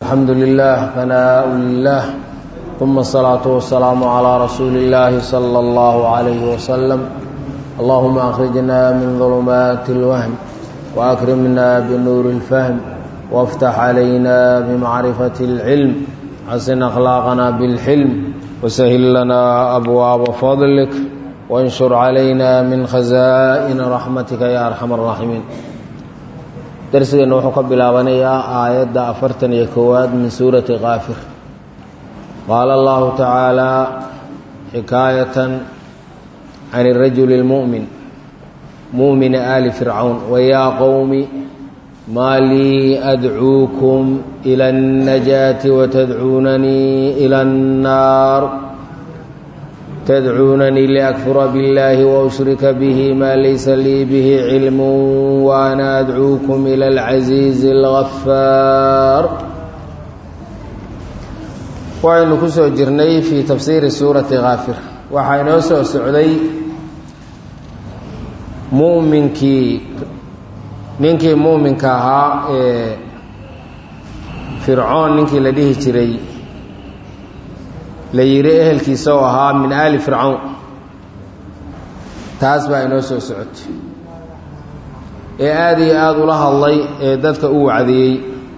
الحمد لله ثناء لله ثم الصلاة والسلام على رسول الله صلى الله عليه وسلم اللهم أخرجنا من ظلمات الوهم وأكرمنا بنور الفهم وافتح علينا بمعرفة العلم حسن أخلاقنا بالحلم وسهل لنا أبواب فضلك وانشر علينا من خزائن رحمتك يا أرحم الراحمين darsigeenna wuxuu ka bilaabanayaa aayadda afartan iyo koowaad min suurati kaafir qaala allahu tacaalaa xikaayatan can irajuli اlmu'min mu'mini aali fircawn wayaa qowmi maa lii adcuukum ila اnnajaati watadcuunanii ila اnnaar tdcuunanii liakfura biاllahi waushrika bihi maa laysa lii bihi cilm waana adcuukum ila alcasiizi اlgafaar waxaynu ku soo jirnay fii tafsiiri suurati kaafir waxaa inoo soo socday muminkii ninkii muuminka ahaa ee fircoon ninkii la dhihi jiray la yidhi ehelkiisa oo ahaa min aali fircawn taas baa inoo soo socotay ee aada iyo aada ula hadlay ee dadka u wacdiyey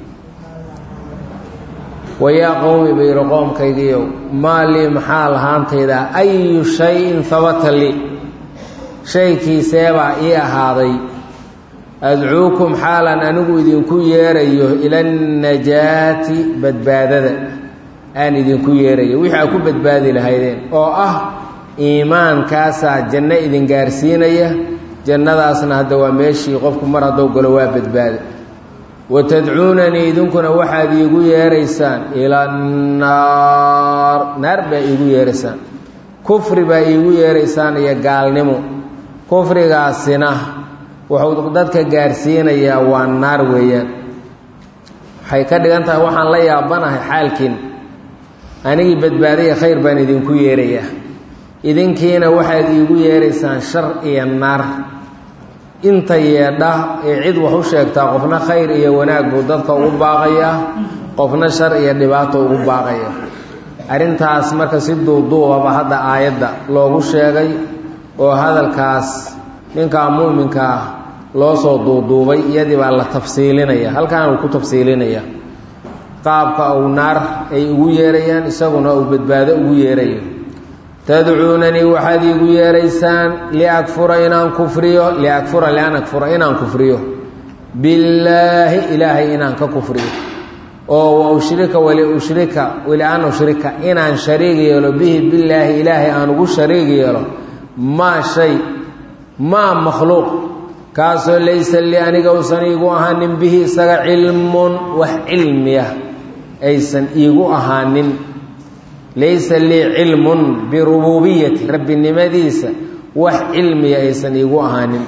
wayaa qowmi bayro qoomkaygiiyow maa lii maxaa lahaantayda ayu shayin habata lii shaykiiseebaa ii ahaaday adcuukum xaalan anigu idinku yeerayo ila annajaati badbaadada aan idinku yeerayo wixii aad ku badbaadi lahaydeen oo ah iimaankaasaa janno idin gaarsiinaya jannadaasna hadda waa meeshii qofku mar haddou galo waa badbaada wa tadcuunanii idinkuna waxaad iigu yeeraysaan ila annaar naar baa iigu yeeraysaan kufri baa iigu yeeraysaan iyo gaalnimo kufrigaasina wuxuu dadka gaarsiinayaa waa naar weeyaan waxay ka dhigan tahay waxaan la yaabanahay xaalkiin anigii badbaadaya khayr baan idinku yeerayaa idinkiina waxaad iigu yeeraysaan shar iyo naar inta yeedha ee cid wax u sheegtaa qofna khayr iyo wanaag buu dadka ugu baaqayaa qofna shar iyo dhibaato ugu baaqaya arrintaas marka si duuduubaba hadda aayadda loogu sheegay oo hadalkaas ninkaa muuminka ah loo soo duuduubay iyadii baa la tafsiilinaya halkaan uu ku tafsiilinaya qaabka uu naar ay ugu yeerayaan isaguna uu badbaado ugu yeerayo tadcuunanii waxaad iigu yeeraysaan liakfura inaan kufriyo liakfura lian akfura inaan kufriyo billaahi ilaahay inaan ka kufriyo oo wa ushrika wali ushrika wali an ushrika inaan shariig yeelo bihi billaahi ilaahay aan ugu shariig yeelo maa shay maa makhluuq kaasoo laysa lii aniga usan iigu ahaanin bihi isaga cilmun wax cilmiya aysan iigu ahaanin laysa lii cilmun birububiyati rabbinimadiisa wax cilmiya aysan iigu ahaanin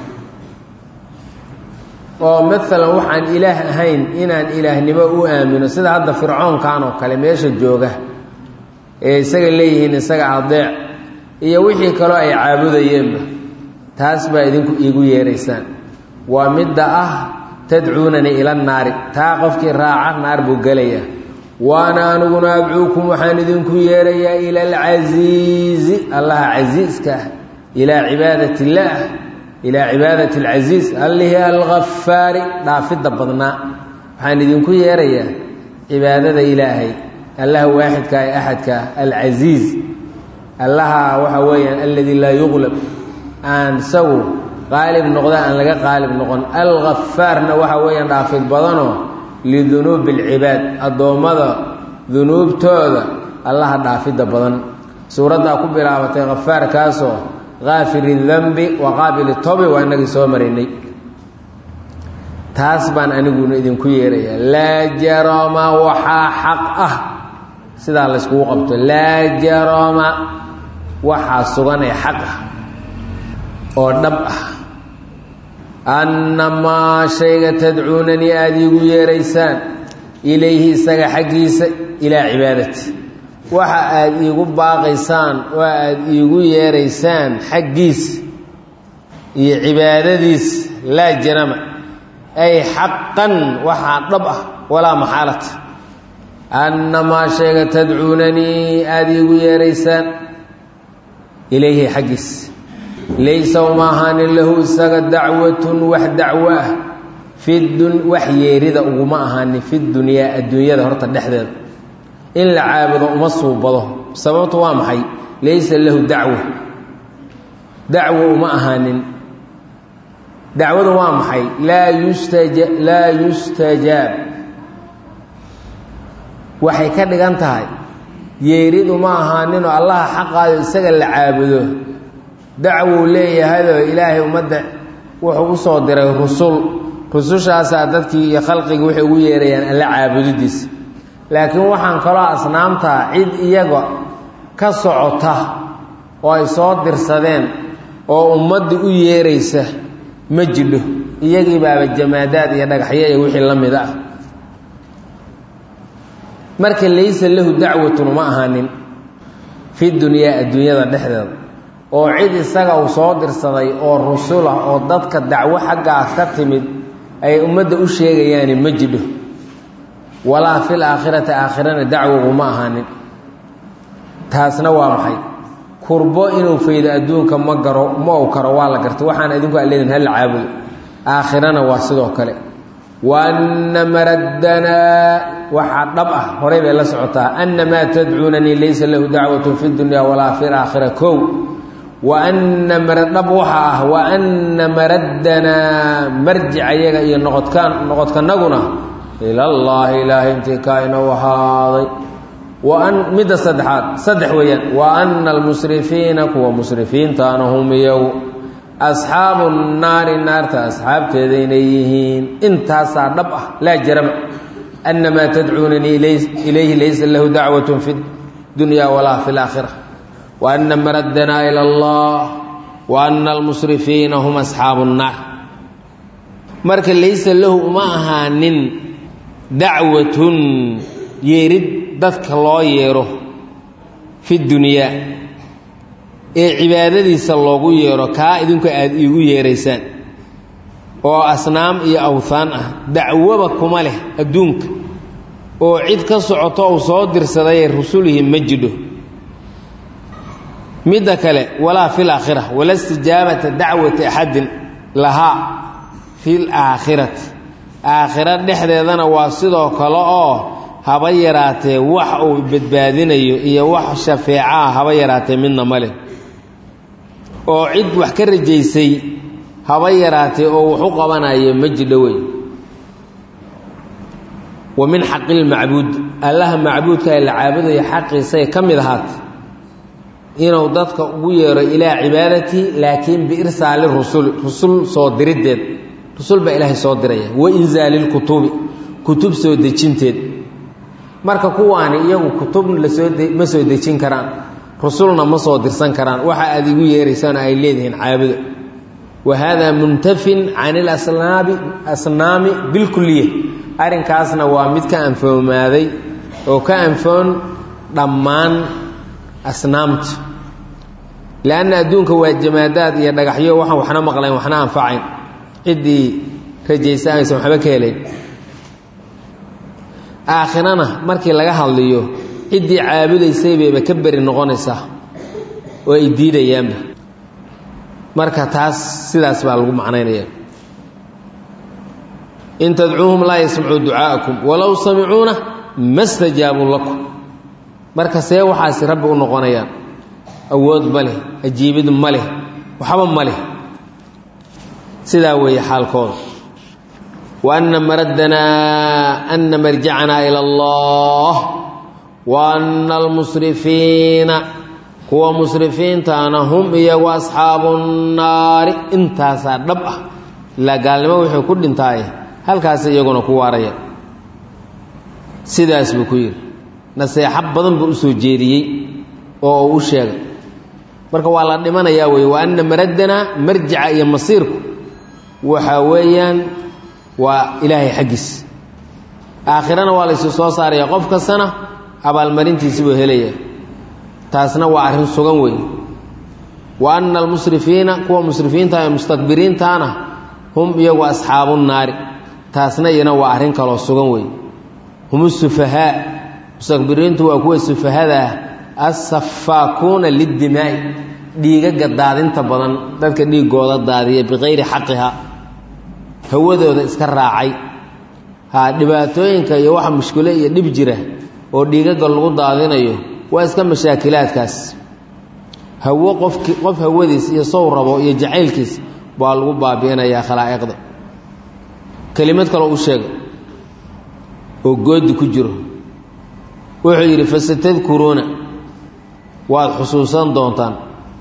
oo maalan waxaan ilaah ahayn inaan ilaahnimo u aamino sida hadda fircoonkan oo kale meesha jooga ee isaga leeyihiin isaga adeec iyo wixii kaloo ay caabudayeenba taas baa idinku iigu yeeraysaan waa midda ah tadcuunanii ila naari taa qofkii raaca naar buu gelayaa waana aniguna adcuukum waxaan idinku yeerayaa ila alcasiizi allaha casiiska ah ilaa cibaadat illaah ilaa cibaadat alcasiiz allihi alghafaari dhaafidda badnaa waxaan idinku yeerayaa cibaadada ilaahay allaha waaxidka ee axadka ah alcasiiz allaha waxa weeyaan alladii laa yuqlab aan isagu qaalib noqda aan laga qaalib noqon alghafaarna waxa weeyaan dhaafid badanoo lidunuubi alcibaad addoommada dunuubtooda allaha dhaafidda badan suuraddaa ku bilaabatay khafaarkaasoo kaafiri danbi wa qaabili tobi waa inagii soo maraynay taas baan aniguna idinku yeerayaa laa jarama waxaa xaq ah sidaa layskugu qabto laa jarama waxaa sugan ee xaq ah oo dhab ah annamaa shayga tadcuunanii aada iigu yeeraysaan ilayhi isaga xaggiisa ilaa cibaadati waxa aada iigu baaqaysaan oo aada iigu yeeraysaan xaggiisa iyo cibaadadiisa laa janama ay xaqan waxaa dhab ah walaa maxaalata annamaa sheega tadcuunanii aada iigu yeeraysaan ilayhi xaggiis laysa uma ahaanin lahu isaga dacwatun wax dacwo ah fidun wax yeerida uguma ahaanin fi dunyaa adduunyada horta dhexdeeda in la caabudo uma suubado sababtu waa maxay laysa lahu dacwa dacwo uma ahaanin dacwadu waa maxay laa yustaja laa yustajaab waxay ka dhigan tahay yeeridu ma ahaaninoo allaha xaqaayo isaga la caabudo dacwou leeyahayoo ilaahay ummadda wuxuu u soo diray rusul rusushaasaa dadkii iyo khalqigii waxay ugu yeerayaan alla caabudidiisa laakiin waxaan kaloo asnaamtaa cid iyaga ka socota oo ay soo dirsadeen oo ummaddii u yeeraysa ma jidho iyagii baaba jamaadaad iyo dhagaxyo iyo wixii la mid ah marka laysa lahu dacwatun uma ahaanin fi dunyaa adduunyada dhexdeeda oo cid isaga uu soo dirsaday oo rusulah oo dadka dacwo xaggaas ka timid ay ummadda u sheegayaani ma jidho walaa fil aakhirati aakhirana dacwo uma ahaanin taasna waa maxay kurbo inuu faydo adduunka ma garo ma ow karo waa la gartay waxaan idinku aleedin hala caabudo aakhirana waa sidoo kale waana maraddanaa waxaa dhab ah horay bay la socotaa ana maa tadcuunanii laysa lahu dacwatun fi dunya walaa fi laakhira kow wa ana maradhab waxa ah wa ana maraddanaa marjic ayaga iyo noqodkaan noqodkanaguna ilallaahi ilaahay intii kaainou ahaaday waan midda saddexaad saddex weeyaan wa ana almusrifiina kuwa musrifiintaana hum iyagu asxaabu naari naarta asxaabteeda inay yihiin intaasaa dhab ah laa jarama ana maa tadcuunanii ilayhi laysa lahu dacwatun fi dunya walaa fi laakhira wa ana maraddanaa ila allah wa ana almusrifiina hum asxaabu nnaar marka laysa lahu uma ahaanin dacwatun yeerid dadka loo yeero fi dunyaa ee cibaadadiisa loogu yeero kaa idinku aada iigu yeeraysaan oo asnaam iyo awthaan ah dacwoba kuma leh adduunka oo cid ka socoto uu soo dirsadayee rusulihi ma jidho midda kale walaa fi laakhira wala istijaabata dacwati axadin lahaa fi laakhirati aakhira dhexdeedana waa sidoo kale oo haba yaraatee wax uu badbaadinayo iyo wax shafeecaha haba yaraatee midna ma leh oo cid wax ka rajaysay haba yaraatee oo wax u qabanayo ma jidho wey wa min xaqi lmacbuud allaha macbuudka ee la caabudayo xaqiisay ka mid ahaatay inuu dadka ugu yeero ilaa cibaadatii laakiin biirsaali rusuli rusul soo diriddeed rusul baa ilaahay soo diraya wa inzaali lkutubi kutub soo dejinteed marka kuwaani iyagu kutubna lasoo ma soo dejin karaan rusulna ma soo dirsan karaan waxa aad igu yeeraysaana ay leedihiin caabuda wa haadaa muntafin can ilasnaabi asnaami bilkuliya arrinkaasna waa mid ka anfoomaaday oo ka anfoon dhammaan asnaamta leanna adduunka waa jamaadaad iyo dhagaxyo waxaan waxna maqlayn waxna anfacayn ciddii rajaysa aysan waxba ka helayn aakhirana markii laga hadliyo ciddii caabudaysay bayba ka beri noqonaysaa oo ay diidayaanba marka taas sidaas baa lagu macnaynaya in tadcuuhum laa yasmacuu ducaa'akum walow samicuuna ma stajaabuu lakum marka see waxaasi rabbi u noqonayaan awood ma leh ajiibid ma leh waxba ma leh sidaa weeye xaalkooda wa anna maraddanaa anna marjacanaa ila allah wa anna almusrifiina kuwa musrifiintaana hum iyagu asxaabu nnaari intaasaa dhab ah ilaa gaalnimo wuxuu ku dhintaaye halkaas iyaguna ku waaraya sidaas buu ku yidhi naseexo badan buu u soo jeediyey oo uu u sheegay marka waa la dhimanayaa weye wa anna maraddanaa marjica iyo masiirku waxaa weeyaan waa ilaahay xaggiis aakhirana waa laysu soo saaraya qof kastana abaalmarintiisi buu helaya taasna waa arrin sugan weeye wa anna almusrifiina kuwa musrifiinta ee mustakbiriintaana hum iyagu asxaabu nnaari taasna iyana waa arrin kaloo sugan weeye hum sufahaa mustakbiriintu waa kuwa sufahada ah assafaakuuna lidimaa'i dhiigaga daadinta badan dadka dhiigooda daadiya bikayri xaqiha hawadooda iska raacay ha dhibaatooyinka iyo waxa mushkilo iyo dhib jira oo dhiigaga lagu daadinayo waa iska mashaakilaadkaas hawo qofki qof hawadiis iyo sow rabo iyo jacaylkiis baa lagu baabi'inayaa khalaa'iqda kelimad kaloo u sheega oo goodi ku jiro wuxuu yidhi fasatadkuruuna waad xusuusan doontaan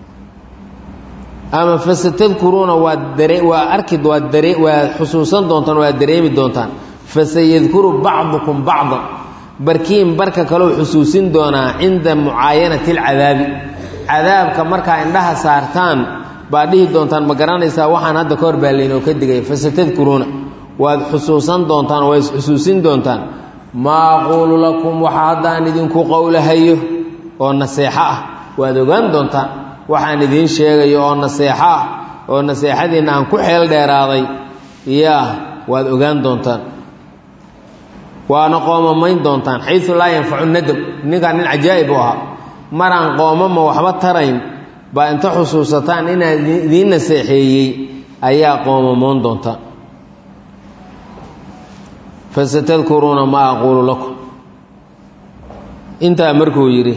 ama fasatadkuruuna waad dare waa arki waad dare waad xusuusan doontaan waad dareemi doontaan fasayadkuru bacdukum bacdan barkiin barka kaleu xusuusin doonaa cinda mucaayanati alcadaabi cadaabka markaa indhaha saartaan baad dhihi doontaan ma garanaysaa waxaan hadda ka hor baa laynoo ka digaya fasatadkuruuna waad xusuusan doontaan waa isxusuusin doontaan maa aquulu lakum waxa haddaan idinku qowlahayo oo naseexo ah waad ogaan doontaan waxaan idiin sheegayo oo naseexo ah oo naseexadiinna aan ku xeel dheeraaday yaa waad ogaan doontaan waana qoomamayn doontaan xayu laa yanfacu nadam ninkaan nin cajaa'ib u ahaa maraan qoomama waxba tarayn baa inta xusuusataan inaan idiin naseexeeyey ayaa qoomamoon doontaan fasatadkuruuna maa aquulu lakum intaa markuu yidhi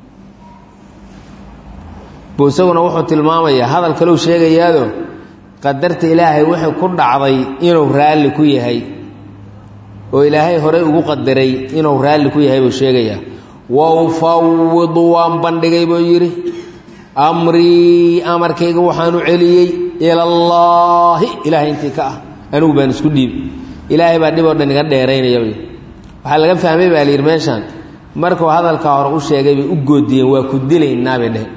buu isaguna wuxuu tilmaamayaa hadal kaleu sheegayaado qadarta ilaahay wixii ku dhacday inuu raalli ku yahay oo ilaahay horey ugu qadaray inuu raalli ku yahay buu sheegayaa wa ufawidu waan bandhigay buu yidhi amrii amarkayga waxaan u celiyey ilallaahi ilaahay intii ka ah anigu baan isku dhiibi ilaahay baa dhib oo dhan iga dheeraynaya waxaa laga fahmay baa layidhi meeshaan markuu hadalkaa hore u sheegay bay u goodiyeen waa ku dilaynaa bay dheheen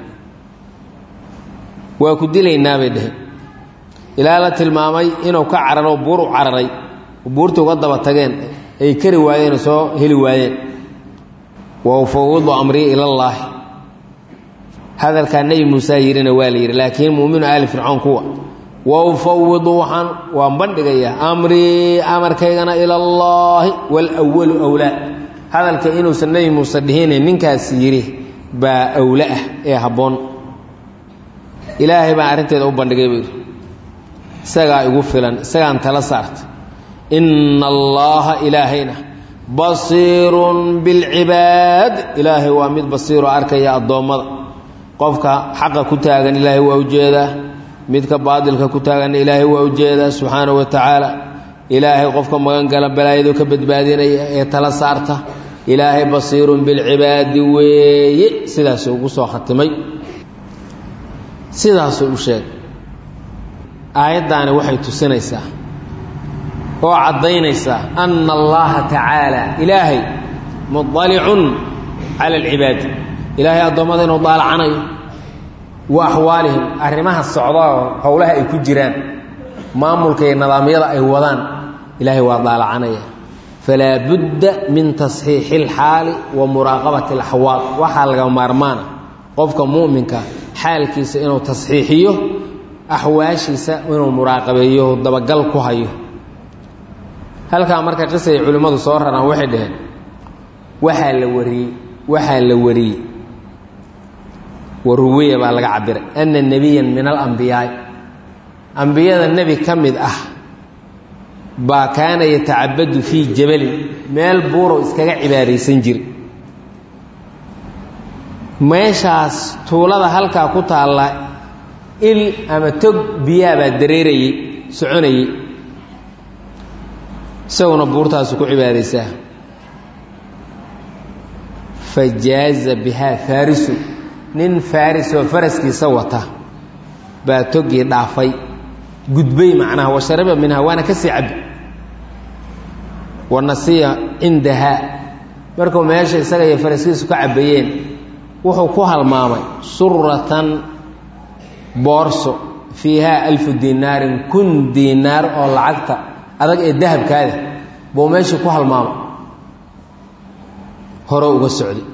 waa ku dilaynaa bay dheheen ilaa la tilmaamay inuu ka cararo buur u cararay buurta uga daba tageen ay kari waayeen oo soo heli waayeen wa ufawidu amrii ilallaahi hadalkaa nebi muuse yidhina waa la yidhi laakiin muuminu aali fircoon kuwa wa ufawidu waxaan waan bandhigayaa amrii amarkaygana ilallaahi waalwalu wlaa hadalka inuusan nebi muuse dhihine ninkaas yidhi baa awle ah ee habboon ilaahay baan arrinteeda u bandhigay buu yidhi isagaa igu filan isagaan tala saarta inna allaaha ilaahayna basiirun bilcibaad ilaahay waa mid basiiroo arkaya addoommada qofka xaqa ku taagan ilaahay waa ujeedaa midka baadilka ku taaganna ilaahay waa ujeedaa subxaanahu wa tacaala ilaahay qofka magan gala balaayaduu ka badbaadinaya ee tala saarta ilaahay basiirun bilcibaadi weeye sidaasuu ugu soo khatimay sidaasuu u sheegay aayaddaani waxay tusinaysaa oo caddaynaysaa anna allaha tacaala ilaahay mudalicun cala alcibaadi ilaahay addoommada inuu daalacanayo wa axwaalihim arrimaha socdaoo howlaha ay ku jiraan maamulka iyo nidaamyada ay wadaan ilaahay waa daalacanaya falaa budda min tasxiixi alxaali wa muraaqabati alaxwaal waxaa laga maarmaana qofka mu'minka xaalkiisa inuu tasxiixiyo axwaashiisa inuu muraaqabeeyo dabagal ku hayo halkaa marka qisay culimmadu soo raraan waxay dhaheen waxaa la wariyey waxaa la wariyey waruwiya baa laga cabiray ana nebiyan min alambiyaai ambiyada nebi ka mid ah baa kaana yatacabadu fii jabalin meel buurow iskaga cibaaraysan jira meeshaas tuulada halkaa ku taalla il ama tog biyaa baa dareerayey soconayey isaguna buurtaasu ku cibaaraysaa fa jaaza bihaa faarisu nin faaris oo faraskiisa wata baa togii dhaafay gudbay macnaha wa shariba minhaa waana ka sii cabi wa nasiya cindahaa markuu meesha isaga iyo faraskiisu ka cabayeen wuxuu ku halmaamay suratan boorso fiihaa alfu dinaarin kun diinaar oo lacagta adag ee dahabkaada buu meeshii ku halmaamay hore uga socday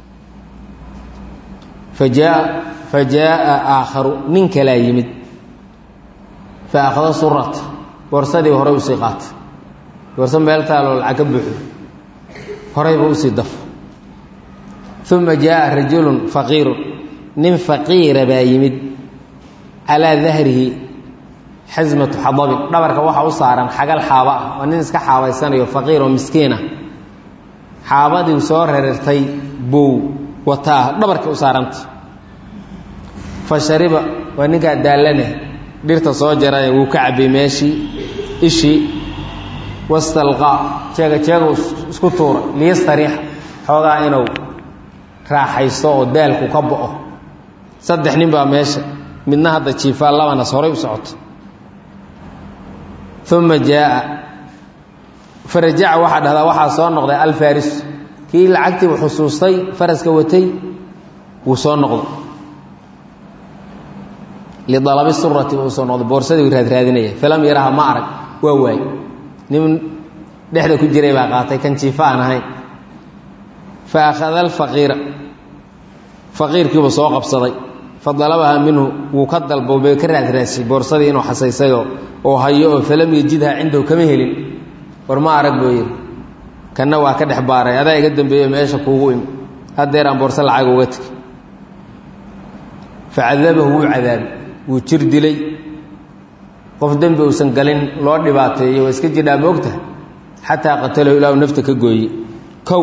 fajaa fa jaa'a aakharu nin kalaa yimid fa akhada surata boorsadii horey usii qaatay boorso meel taaloo lacag ka buuxdo horeyba usii dafo uma jaaa rajulun faqiirun nin faqiira baa yimid calaa dahrihi xasmatu xadabin dhabarka waxaa u saaran xagal xaaba ah waa nin iska xaabaysanayo faqiir oo miskiin ah xaabadii soo rerirtay buu wataa dhabarka u saaranta fa shariba waa ninkaa daallane dhirta soo jarane wuu ka cabbay meeshii ishii wastalqaa jeega jeegu isku tuura liyastariixa xoogaa inuu raaxaysto oo daalku ka bo'o saddex nin baa meesha midna hadda jiifaa labanas horay u socoto uma jaaa farajaca waxaa dhahdaa waxaa soo noqday alfaris kii lacagtiibu xusuustay faraska watay wuu soo noqday lidalabi surati uu soo noqday boorsadii raadraadinaya falam yaraha ma arag waa waay nin dhexda ku jiray baa qaatay kan jiifa aan ahayn fa akhada alfaqiira faqiirkiibuu soo qabsaday fa dalabaha minhu wuu ka dalbo bay ka raadraashay boorsadii inuu xasaysayoo oo hayo oo falam yajidha cindahu kama helin war ma arag buu yidhi kanna waa ka dhex baaray adaa iga dambeeyo meesha kuugu imi haddeer aan boorso lacag uga tegi facadabahu wuu cadaabay wuu jir dilay qof dembi uusan galin loo dhibaateeyo waa iska jidhaa moogta xataa qatalahu ilaahu nafta ka gooye kow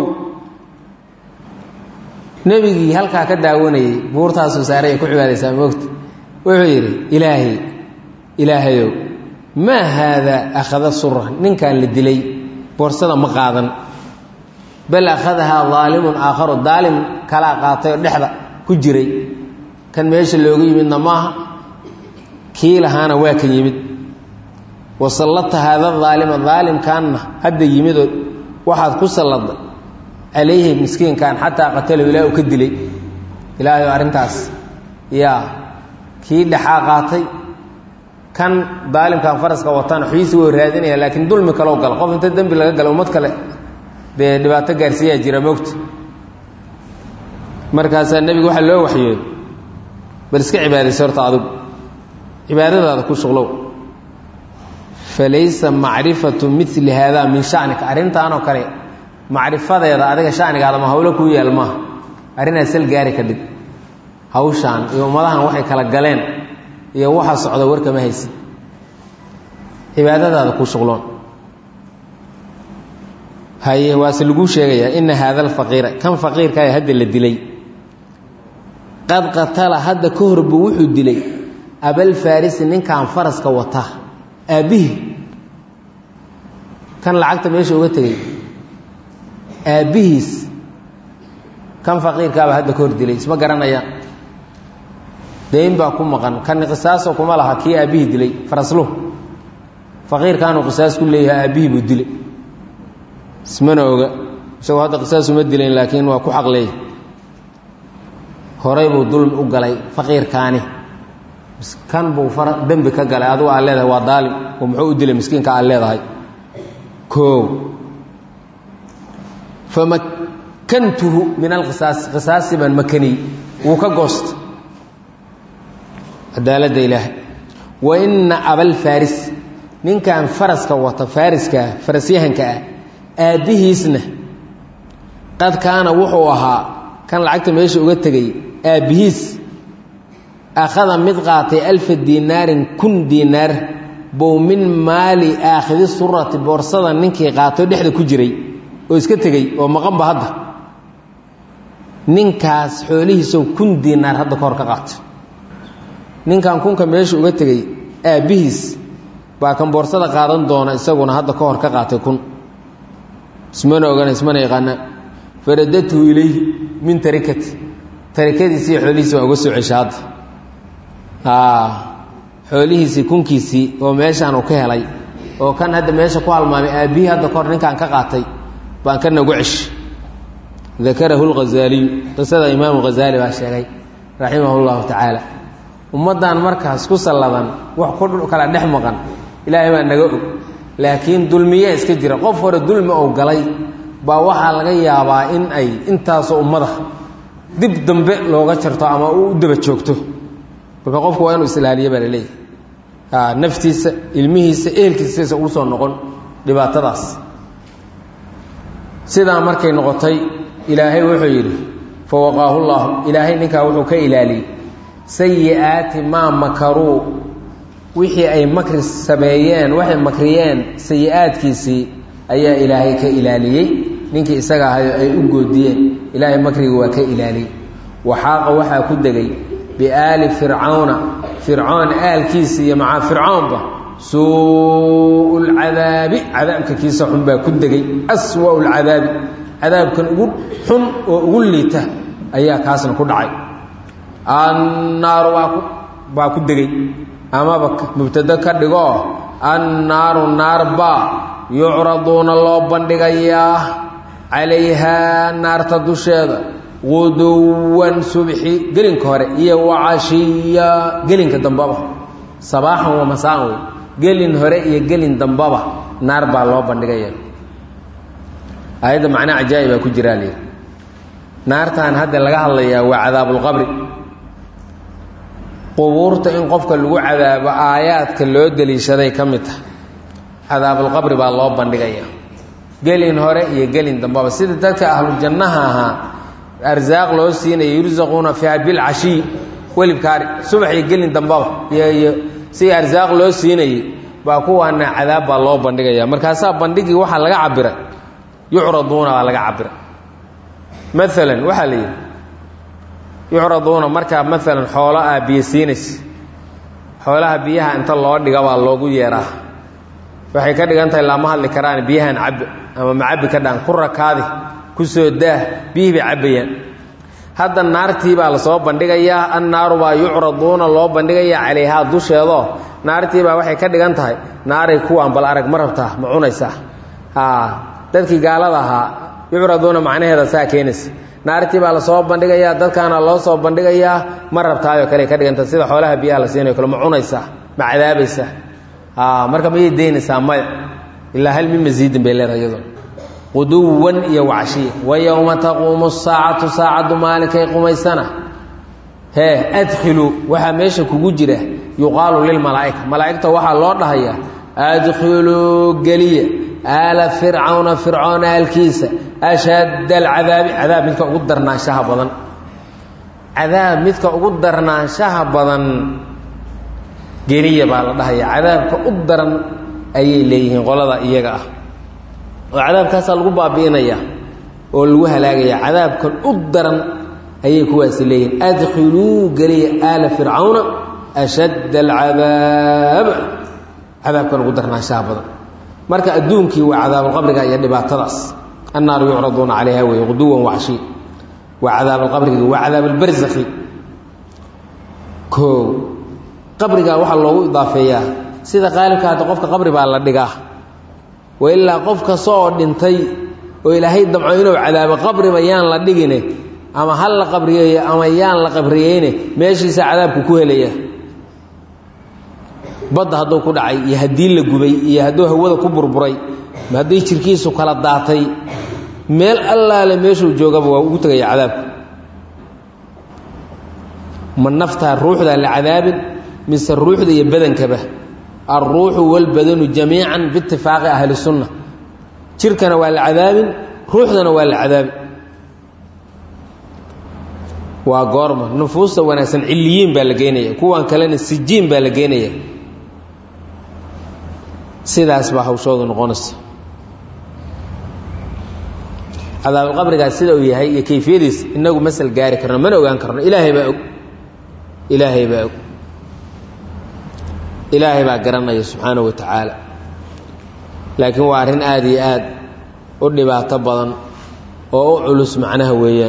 nebigii halkaa ka daawanayey buurtaasuu saaray ay ku cibaadaysaa moogta wuxuu yidhi ilaahay ilaahayow maa haadaa akhada sura ninkan la dilay boorsada ma qaadan bal akhadahaa daalimun aakharu daalim kalaa qaatay oo dhexda ku jiray kan meesha looga yimidna maaha kii lahaana waa kan yimid wasallata haada daalima daalimkaanna hadda yimidoo waxaad ku salladday calayhi miskiinkan xataa qatalahu ilaah uu ka dilay ilaahayo arrintaas yaa kii dhexaa qaatay kan daalimkan faraska wataan xuyiisi wuu raadinaya laakiin dulmi kaloo gala qof inta dembi laga gala ummad kale dee dhibaato gaarsiiyaa jira moogta markaasaa nebiga waxaa loo waxyooday bal iska cibaadaysa horta adigu cibaadadaada ku shuqlow falaysa macrifatu mili haadaa min shanika arrintaanoo kale macrifadeeda adiga shanigaada ma hawlo kuu yaal maaha arrinaa sal gaari ka dhig hawshaan iyo ummadahan waxay kala galeen iyo waxa socda warkama haysid cibaadadaada ku shuqloon haye waase laguu sheegayaa ina haada alfaqiira kan faqiirkaaya hadda la dilay qad qatala hadda ka hor buu wuxuu dilay abalfarisi ninkan faraska wata aabbihii kan lacagta meesha uga tegey aabbihiis kan faqiirkaaba hadda ka hor dilay isma garanayaan dayn baa ku maqan kan qisaaso kuma laha kii aabbihii dilay farasluhu faqiirkaanuu qisaas ku leeyahay aabbihii buu dilay ismana oga isagoo hadda qisaas uma dilayn laakiin waa ku xaq leeyahy horay buu dulmi u galay faqiirkaani kan buu fara dembi ka galay adugu aad leedahay waa daalim oo muxuu u dilay miskiinka aad leedahay koow famakantuhu min alqisaasi qisaasi baan makaniyey wuu ka goosta cadaaladda ilaahay wa ina abalfaris ninkan faraska wata fariskaa farasyahanka ah aabbihiisna qad kaana wuxuu ahaa kan lacagta meesha uga tegay aabbihiis akhada mid qaatay alfa diinaarin kun diinaar bow min maali aakhidi surati boorsada ninkii qaatoo dhexda ku jiray oo iska tegey oo maqanba hadda ninkaas xoolihiisow kun diinaar hadda ka hor ka qaatay ninkan kunka meesha uga tegey aabbihiis baa kan boorsada qaadan doona isaguna hadda ka hor ka qaatay kun ismana ogana ismana yaqaana faradadhu ilayhi min tarikati tarikadiisii xoolihiisi baa uga soo cesha hadda xoolihiisii kunkiisii oo meeshaan uu ka helay oo kan hadda meesha ku halmaamay aabbihii hadda kahor ninkaan ka qaatay baan kana ugu ceshi dakarahu lghazaaliyu qisada imaamu ghazaali baa sheegay raximahu llahu tacaala ummaddan markaas ku salladan wax ku kala dhex maqan ilaahay baa naga og laakiin dulmiyaa iska jira qof hore dulmi ou galay baa waxaa laga yaabaa in ay intaasoo ummada dib dambe looga jarto ama u daba joogto marka qofku waa inuu isilaaliyo baa laleeyahay naftiisa ilmihiisa ehelkiisasa ugu soo noqon dhibaatadaas sidaa markay noqotay ilaahay wuxuu yidhi fa waqaahu llaahu ilaahay ninkaa wuxuu ka ilaaliyey sayi-aati maa makaruu wixii ay makri sameeyeen waxay makriyeen sayi-aadkiisii ayaa ilaahay ka ilaaliyey ninkii isaga ahayo ay u goodiyeen ilaahay makriga waa ka ilaaliyey waxaaqa waxaa ku degay biaali fircawna fircoon aalkiisa iyo macaa fircoonba suu lcadaabi cadaabka kiisa xun baa ku degay aswa lcadaabi cadaabkan ugu xun oo ugu liita ayaa kaasna ku dhacay annaaru baa ku degay amaba mubtado ka dhigoo annaaru naarbaa yucraduuna loo bandhigayaa calayhaa naarta dusheeda guduwan subxi gelinka hore iyo wacashiya gelinka dambaba sabaaxan wa masaan wey gelin hore iyo gelin dambaba naar baa loo bandhigaya aayadda macnaa cajaa'ibaa ku jiraa layidhi naartan hadda laga hadlayaa waa cadaabulqabri qubuurta in qofka lagu cadaabo aayaadka loo deliishaday ka mid tahay cadaabulqabri baa loo bandhigaya gelin hore iyo gelin dambaba sida dadka ahlujannaha ahaa arsaaq loo siinaya yursaquuna fiiha bilcashiy welibkaari subax iyo gelin dambaba iyo si arsaaq loo siinayay baa kuwaana cadaab baa loo bandhigaya markaasaa bandhigii waxaa laga cabiray yucraduuna baa laga cabiray maalan waxaa la yidhi yucraduuna markaa maalan xoolo aa biyo siinaysa xoolaha biyaha inta loo dhiga baa loogu yeeraa waxay ka dhigan tahay lama hadli karaan biyahan cabbe ama macabbi ka dhaan ku rakaadi ku soo daah biyihii bay cabbayaan hadda naartii baa lasoo bandhigayaa annaaru baa yucraduuna loo bandhigayaa calayhaa dusheedoo naartii baa waxay ka dhigan tahay naaray kuwaan bal arag ma rabtaa ma cunaysaa dadkii gaalada ahaa yucraduuna macnaheeda saa keenaysa naartii baa lasoo bandhigayaa dadkaana loo soo bandhigayaa ma rabtaayoo kale ka dhigan tahay sida xoolaha biyaha la siinayo kale ma cunaysaa ma cadaabaysaa marka mayay daynaysaa maya ilaa hal min masiidin bay leedahay iyadoo quduwan iyo wacashiya wa yowma taquumu saacatu saacaddu maalinkay qumaysana hee adkhiluu waxaa meesha kugu jira yuqaalu lilmalaa'ika malaa'igta waxaa loo dhahayaa adkhiluu geliya aala fircawna fircoon aalkiisa ashadda alcadaabi cadaab midka ugu darnaanshaha badan cadaab midka ugu darnaanshaha badan geliya baa la dhahayaa cadaabka u daran ayay leeyihiin qolada iyaga ah oo cadaabkaasaa lagu baabi'inayaa oo lagu halaagayaa cadaabkan u daran ayay kuwaasi leeyihiin adkhiluu geliya aala fircawna ashadda alcadaab cadaabkan ugu darnaanshaha badan marka adduunkii waa cadaabulqabriga iyo dhibaatadaas annaaru yucraduuna calayha wey quduwan waxshi waa cadaabalqabriga waa cadaabalbarzakhi o qabrigaa waxaa loogu idaafeeyaa sida qaalibka hadda qofka qabri baa la dhigaa wa ilaa qof kasta oo dhintay oo ilaahay damco inuu cadaabo qabriba yaan la dhigine ama hal la qabriyeeyo ama yaan la qabriyeyne meeshiisa cadaabku ku helaya badda hadduu ku dhacay iyo haddii la gubay iyo hadduu hawada ku burburay haddii jirkiisu kala daatay meel allaale meeshuu joogaba waa ugu tegaya cadaabku ma naftaa ruuxdaa la cadaabin mise ruuxda iyo badankaba alruuxu walbadanu jamiican biitifaaqi ahli sunna jirkana waa la cadaabin ruuxdana waa la cadaabin waa goorma nufuusta wanaagsan ciliyiin baa la geynaya kuwan kalena sijiin baa la geynaya sidaas baa hawshoodu noqonaysa cadaabulqabrigaas sida uu yahay iyo kayfiyadiis inagu masal gaari karno mana ogaan karno ilaahay baa og ilaahay baa og ilaahay baa garanaya subxaana wa tacaala laakiin waa arrin aada iyo aad u dhibaato badan oo u culus macnaha weeyaan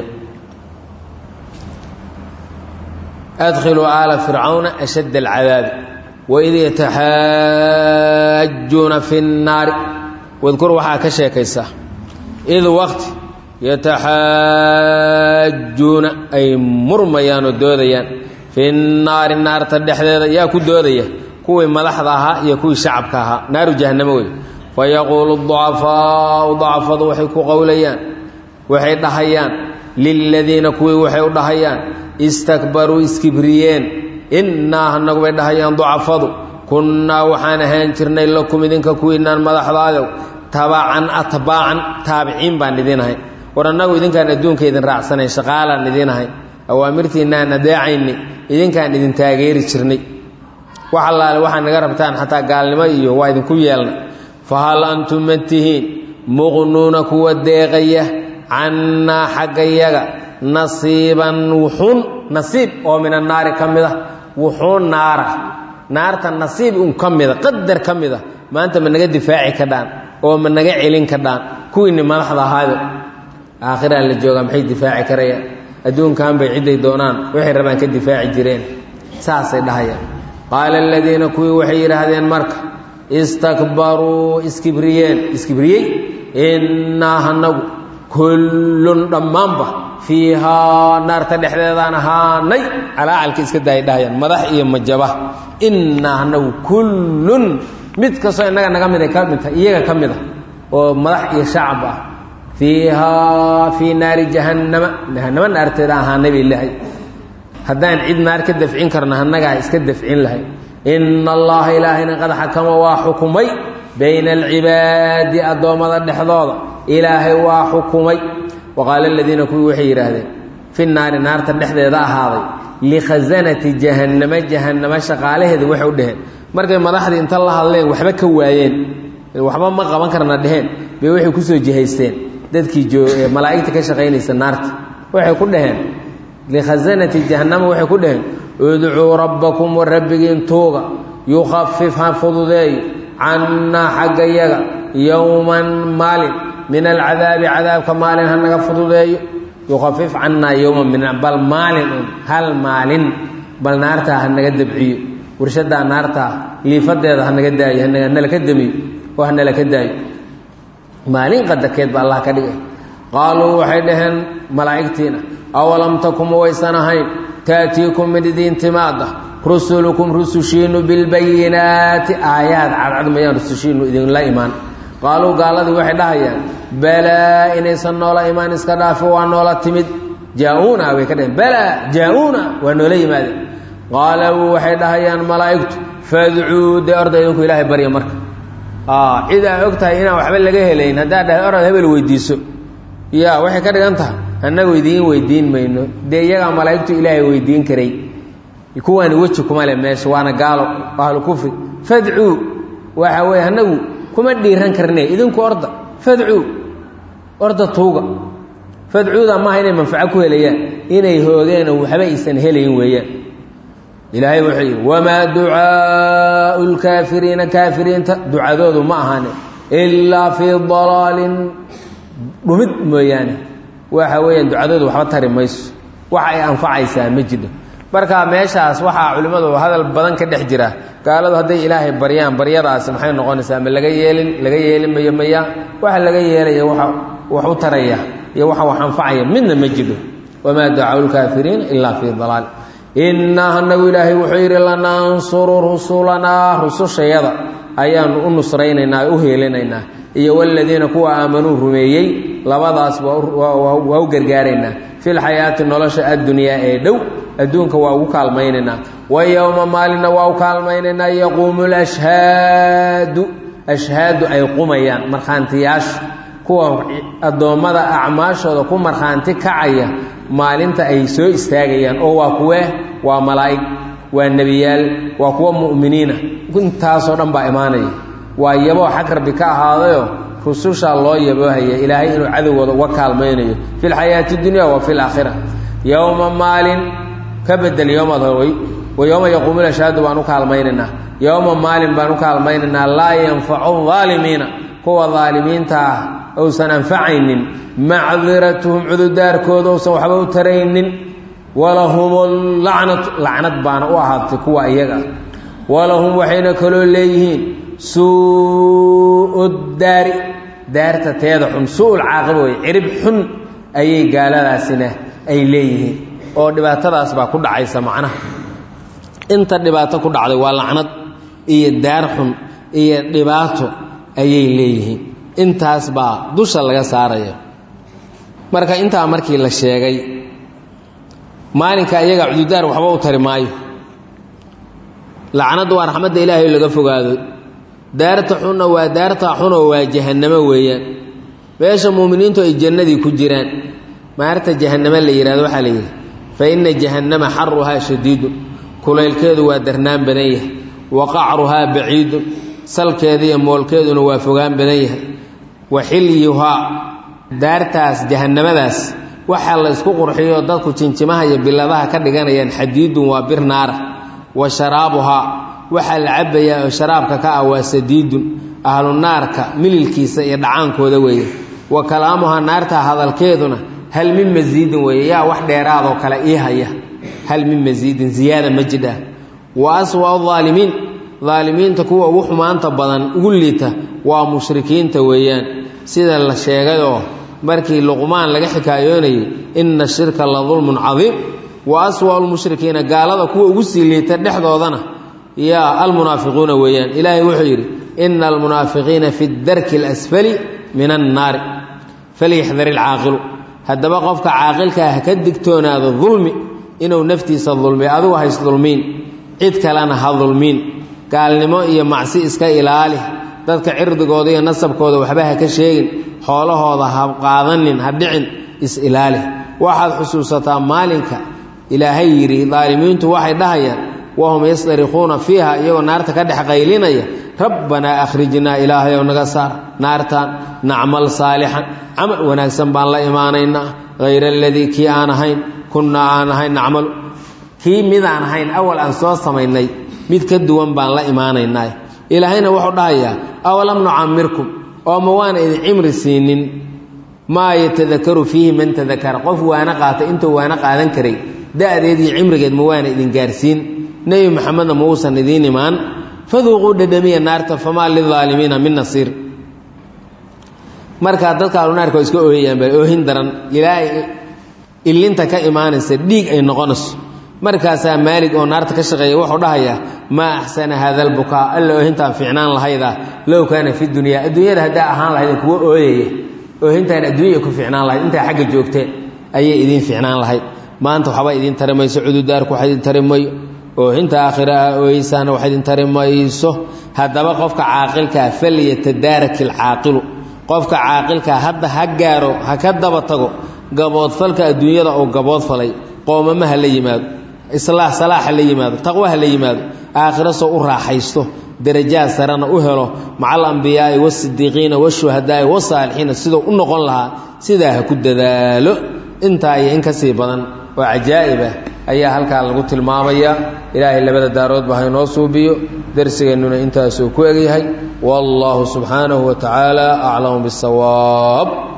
adkhiluu aala fircawna ashadd alcadaabi waid yataxaajuuna fi nnaari wadkur waxaa ka sheekaysaa id waqti yataxaajuuna ay murmayaan oo doodayaan fi nnaari naarta dhexdeeda yaa ku doodaya kuwii madaxda ahaa iyo kuwii shacabka ahaa naaru jahannamo wey fayaquulu ducafaau dacafadu waxay ku qowlayaan waxay dhahayaan liladiina kuwii waxay u dhahayaan istakbaruu iskibriyeen innaa hanagu bay dhahayaan ducafadu kunnaa waxaan ahaan jirnay lakum idinka kuwiinaan madaxdaadow tabacan atbaacan taabiciin baan idin ahay war annagu idinkaan adduunka idin raacsanayn shaqaalaan idin ahay awaamirtiinaan adeecayni idinkaan idin taageeri jirnay wax allaale waxaa naga rabtaan xataa gaalnimo iyo waa idinku yeelna fahal antum ma tihiin muqnuuna kuwa deeqaya cannaa xaggayaga nasiiban wuxuun nasiib oo min annaari ka mid a wuxuun naara naarta nasiib un ka mida qadar ka mida maanta ma naga difaaci kadhaan oo ma naga celin kadhaan kuwiinni madaxda ahaayo aakhiraa la joogaa maxay difaaci karayaan adduunkan bay cidday doonaan waxay rabaan ka difaaci jireen saasay dhahayaan qaala aladiina kuwii waxay yidhaahdeen marka istakbaruu iskibriyeen iskibriyey innaa hanagu kullun dhammaanba fiihaa naarta dhexdeedaan ahaanay calaacalka iska daayay dhahayaan madax iyo majaba innaa hanagu kullun mid kastoo innaga naga mid ay ka mid tahay iyaga ka mid a oo madax iyo shacab ah fiihaa fii naari jahannama jahannama naarteeda ahaanay bay lehay haddaan cid naar ka dafcin karno annagaa iska dafcin lahay ina allaha ilaahayna qad xakama waa xukumay bayna alcibaadi addoommada dhexdooda ilaahay waa xukumay wa qaala aladiina kuwii waxay yidhaahdeen fi naari naarta dhexdeeda ahaaday likhasanati jahannama jahannama shaqaalaheeda waxay u dheheen markay madaxdii inta la hadleen waxba ka waayeen waxba ma qaban karna dheheen bay waxay kusoo jihaysteen dadkii malaa'igta ka shaqaynaysa naarta waxay ku dhaheen likhasanati jahannama waxay ku dhaheen udcuu rabbakum wa rabbigiin tuuga yukhafif ha fududeeyo cannaa xaggayaga yowman maalin min alcadaabi cadaabka maalin ha naga fududeeyo yukhafif cannaa yowman min bal maalin un hal maalin bal naartaa ha naga dabciyo warshadaa naartaa liifadeeda ha naga daayo hanala ka damiyo oo ha nala ka daayo maalin qadarkeed ba allah ka dhigay qaaluu waxay dhaheen malaa'igtiina awalam takum waysan ahayn taatiikum mid idiin timaada rusulukum rusushiinu bilbayinaati aayaad cadcad mayaan rusushiinu idinla imaan qaaluu gaaladii waxay dhahayaan balaa inaysan noola imaan iska dhaafi waa noola timid jaa-uuna way ka dhaheen balaa jaa-uuna waa noola yimaadeen qaaluu waxay dhahayaan malaa'igtu fadcuu dee orda idinku ilaahay barya marka cid aa og tahay inaan waxba laga helayn haddaa dhahay orad hebel weydiiso ya waxay ka dhigan tahay annagu idiin weydiin mayno dee iyagaa malaa'igtu ilaahay weydiin karay kuwaani weji kuma le meesha waana gaalo ahlu kufri fadcuu waxa weye annagu kuma dhiiran karne idinku orda fadcuu orda tuuga fadcuuda maaha inay manfaco ku helayaan inay hoogeen oo waxba aysan helayn weeyaan ilaahay wuxuu yidhi wamaa ducaau lkaafiriina kaafiriinta ducadoodu ma ahane ilaa fii dalaalin dhumid mooyaane waxa weeyaan ducadoodu waxba tari mayso waxa ay anfacaysaa ma jidho marka meeshaas waxaa culimmadu hadal badan ka dhex jira gaaladu hadday ilaahay baryaan baryadaasi maxay noqonaysaa ma laga yeelin laga yeelin mayo maya waxa laga yeelaya waa wax u taraya iyo waxa wax anfacaya midna ma jidho wamaa ducaau lkaafiriina ilaa fii dalaal innaa anagu ilaahay wuxuu yidhi lanansuru rusulanaa rusushayada ayaanu u nusraynaynaa u heelinaynaa iyo waladiina kuwa aamanuu rumeeyey labadaas waa u gargaaraynaa fi lxayaati nolosha addunyaa ee dhow adduunka waa ugu kaalmaynaynaa wa yowma maalinna waa u kaalmaynaynaa yaquumu lashhaadu ashhaadu ay qumayaan markhaantiyaashu kuwa addoommada acmaashooda ku markhaanti kacaya maalinta ay soo istaagayaan oo waa kuwee waa malaa'ig waa nebiyaal waa kuwa mu'miniina intaasoo dhan baa imaanaya waa yaboo xag rabbi ka ahaadayo rusushaa loo yaboohaya ilaahay inuu cadowgooda uga kaalmaynayo fi lxayaati dunya wa fi laakhira yowma maalin ka bedel yowmaad howey wa yowma yaquumu lashhaadu baan u kaalmaynaynaa yowma maalin baan u kaalmaynaynaa laa yanfacu aalimiina kuwa aalimiinta ah ousan anfacaynin macdiratuhum cududaarkooda ousan waxba u taraynin walahum lacnatu lacnad baana u ahaatay kuwa iyaga walahum waxayna kaloo leeyihiin suu daari daarta teeda xun su-ul caaqiba wey cirib xun ayay gaaladaasina ay leeyihiin oo dhibaatadaas baa ku dhacaysa macnaha inta dhibaato ku dhacday waa lacnad iyo daar xun iyo dhibaato ayay leeyihiin intaas baa dusha laga saaraya marka intaa markii la sheegay maalinka iyaga cududaar waxba u tari maayo lacnaddu waa raxmadda ilaahay laga fogaado daarta xunna waa daarta xunoo waa jahannamo weeyaan meesha muuminiintu ay jannadii ku jiraan maarta jahannama la yidhahdo waxaa la yidhi fa inna jahannama xaruhaa shadiidun kulaylkeedu waa darnaan badan yahay wa qacruhaa baciidun salkeeda iyo moolkeeduna waa fogaan badan yahay wa xilyuhaa daartaas jahannamadaas waxaa la isku qurxiyo dadku jinjimaha iyo biladaha ka dhiganayaan xadiidun waa bir naara wa sharaabuhaa waxaa la cabbayaa oo sharaabka ka ah waa sadiidun ahlu naarka mililkiisa iyo dhacaankooda weeye wa kalaamuhaa naarta hadalkeeduna hal min masiidin weeye yaa wax dheeraadoo kale ii haya hal min masiidin ziyaada ma jidha wa aswa'u daalimiin daalimiinta kuwa ugu xumaanta badan ugu liita waa mushrikiinta weeyaan sida la sheegayoo markii luqmaan laga xikaayoonayay inna shirka la dulmun cadiim wa aswa'u lmushrikiina gaalada kuwa ugu sii liita dhexdoodana yaa almunaafiquuna weeyaan ilaahay wuxuu yidhi ina almunaafiqiina fi darki alasfali min annaari falyaxdar ilcaaqilu haddaba qofka caaqilkaa ha ka digtoonaado dulmi inuu naftiisa dulmiyo adigu hays dulmiin cid kalena ha dulmiin gaalnimo iyo macsi iska ilaali dadka cirdigooda iyo nasabkooda waxba ha ka sheegin xoolahooda ha qaadanin ha dhicin is-ilaali waxaad xusuusataa maalinka ilaahay yidhi daalimiintu waxay dhahayaan wahum yastarikuuna fiiha iyagoo naarta ka dhex qaylinaya rabbanaa akhrijnaa ilaahayow naga saar naartaan nacmal saalixan camal wanaagsan baan la imaanaynaa hayra aladii kii aan ahayn kunnaa aan ahayn nacmalu kii midaan ahayn awal aan soo samaynay mid ka duwan baan la imaanaynaa ilaahayna wuxuu dhahayaa awalam nucamirkum oo ma waana idin cimri siinin maa yatadakaru fiihi man tadakara qof waana qaata intuu waana qaadan karay da-deed iyo cimrigeed ma waana idin gaarsiin nebi maxamedna ma uusan idiin imaan faduuquu dhadhamiya naarta famaa lilaalimiina min nasiir markaa dadka alunaarka waa iska ooyayaan baa oohin daran ilaa illinta ka imaanaysa dhiig ay noqonayso markaasaa maalig oo naarta ka shaqeeya wuxuu dhahayaa maa axsana haada albukaa alla oohintaan fiicnaan lahayda low kaana fi dunyaa adduunyada haddaa ahaan lahayd kuwa ooyaya oohintaan adduunya ku fiicnaan lahayd intaa xagga joogteen ayay idiin fiicnaan lahayd maanta waxba idiin tari mayso cududaarku wax idin tari mayo oohinta aakhira ah ooyeysaana wax idin tari mayso haddaba qofka caaqilkaa falyatadaarak ilcaaqilu qofka caaqilkaa hadda ha gaaro ha ka daba tago gaboodfalka adduunyada oo gaboodfalay qoomama ha la yimaado islaax salaax ha la yimaado taqwo ha la yimaado aakhiro soo u raaxaysto darajaad sarena u helo maca alambiyaai waasidiiqiina washuhadaai wasaalixiina siduu u noqon lahaa sidaa ha ku dadaalo intaa iyo in ka sii badan oo cajaa'ib ah ayaa halkaa lagu tilmaamayaa ilaahay labada daaroodba haynoo suubiyo darsigeennuna intaasuu ku egyahay wallaahu subxaanahu wa tacaala aclamu bisawaab